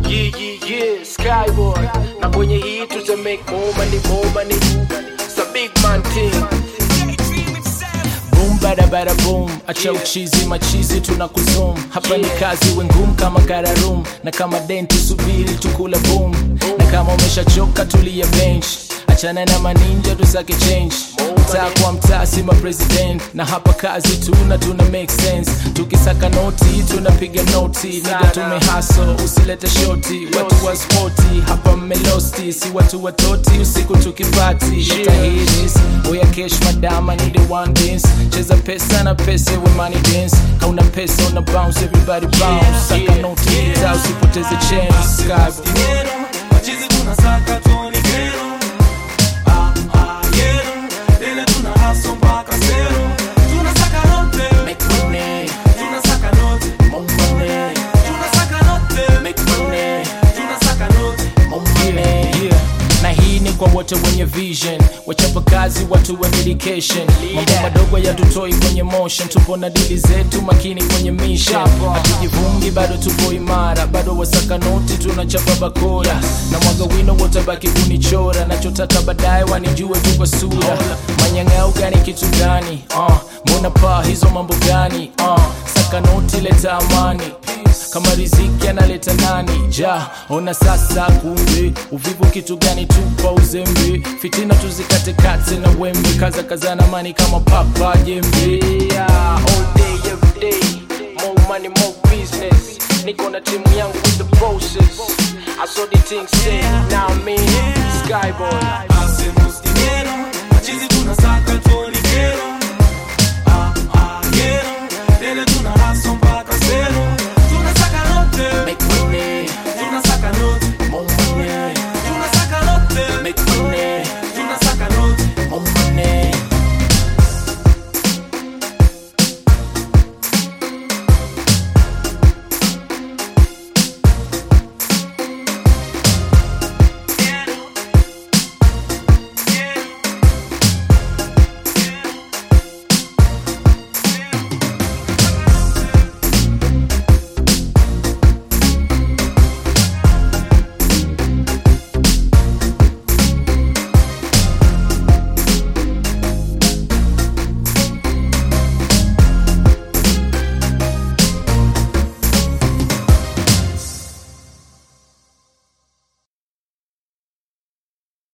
Yeah, yeah, yeah, Skyboy. Na kwenye hii tuta make more money, more money. It's a big man thing. boom bada bada boom acha uchizi machizi tuna kuzum hapa ni kazi wengum kama kararum na kama den tusubiri tukula boom na kama umeshachoka tulia bench achana na maninja tusake change mtaa kwa mtaa sima president na hapa kazi tuna tuna make sense tukisaka noti tunapiga noti niga tumehaso usilete shoti watu wa spoti hapa mmelosti si watu watoti usiku tukipati nitahiris oya kesh madama nide one dance cheza pesa na pesa we money dance kauna pesa una bounce everybody bounce saka noti kita usipoteze chance Sky dinero machizi tunasaka tuoni kero ah, ah, yero tena tuna haso mpaka sero tunasaka note make money tunasaka note more money tunasaka note make money tunasaka note Yeah, yeah. na hii ni kwa wote wenye vision wachapa kazi watu wa dedication mambo madogo yatutoi kwenye motion tupo na dili zetu makini kwenye mission hatujivungi bado tupo imara bado wasaka noti tunachapa bakora na mwaga wino wotabaki kunichora nachotaka baadaye wanijue tu kwa sura manyang'au gani kitu gani uh, mbona paa hizo mambo gani uh, saka noti leta amani kama riziki analeta nani ja ona sasa kumbe uvivu kitu gani tupa uzembe fitina tuzikatekate na wembe kaza kazana mani kama papa jembe Yeah, all day, every day. More money, more business. Niko na timu yangu with the bosses. I saw the things say, now I mean, Skyboy. hacemos dinero machizi tunasaka tuoni kero ah, ah, yero tena tuna